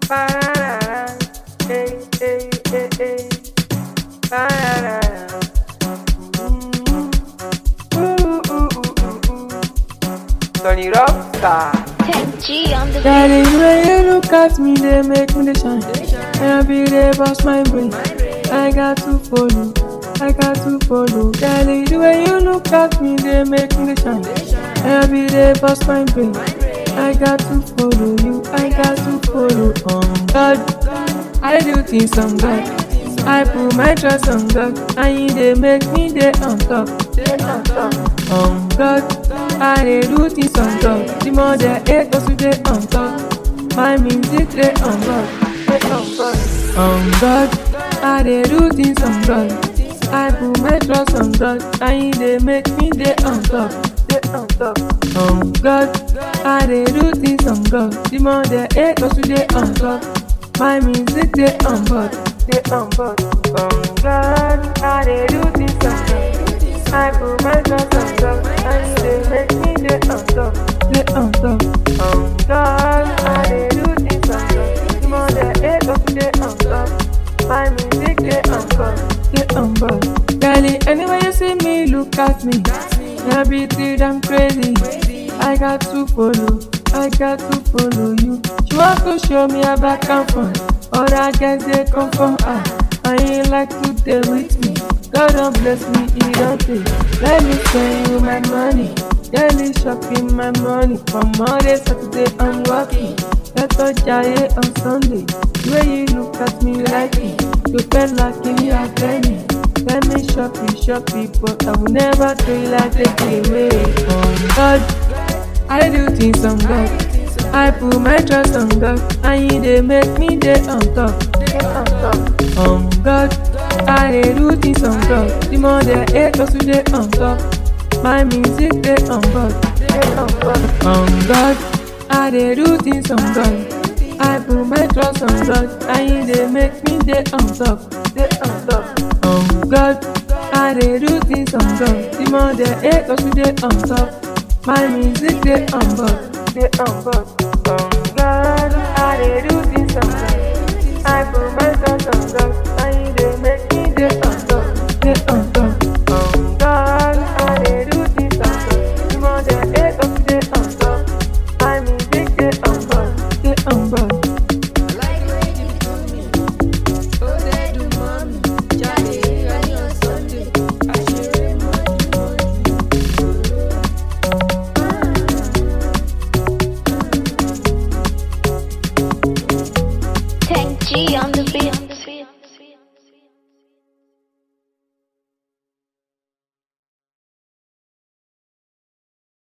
Ba-da-da-da. Hey, hey, hey, hey. Ba-da-da-da. Mm. Ooh, ooh, ooh, ooh, ooh. Tony Rockstar. Tech G on the beat. Darling, when you look at me, they make me dey shine. Every day, bust my brain. I got to follow. I got to follow. Darling, the way you look at me, they make me dey shine. Every day, bust my brain. I got to follow you. I got to follow. On God, I do things on God. I put my trust on God, and He dey make me dey on top. Dey on top. On God, I dey do things on God. The more they hate us, we dey on top. My music dey on God, dey on God. On God, I dey do things on God. I put my trust on God, and He dey make me dey on top. Dey on top. On God, I dey do things on God. The more they hate us, we dey on top. My music dey on board, dey on board. On God, I dey do things on God. I put my trust on God, and He dey make me dey on top, dey on top. On God, I dey do things on God. The more they hate us, we dey on top. My music dey on board, dey on board. Girlie, anywhere you see me, look at me. Everything I'm crazy. I got to follow, I got to follow you. She want to show me how back and front. Other guys they come from her. I ain't like to deal with me. God don't bless me, he don't take. Let me spend you my money. Daily shopping my money. From Monday, Saturday, I'm working. Let us giant on Sunday. The way you look at me like me. You feel like me a penny. Let me shop you, shop you, but I will never do it like they give away. On God, I do things on God. I put my trust on God, and He dey make me dey on top. Dey on top. On God, I dey do things on God. The more they hate us, we dey on top. My music dey on God, dey on God. On God, I dey do things on God. I put my trust on God, and He dey make me dey on top, dey on top. On God, I dey do things on God. The more they hate us, we dey on top. My music dey on board, dey on board. On God, I dey do things on God. I put my trust on God, and He dey make me dey on top, dey on top. On God, I dey do things on God. The more they hate us, we dey on top. My music dey on board, dey on board. Tech G on the beat.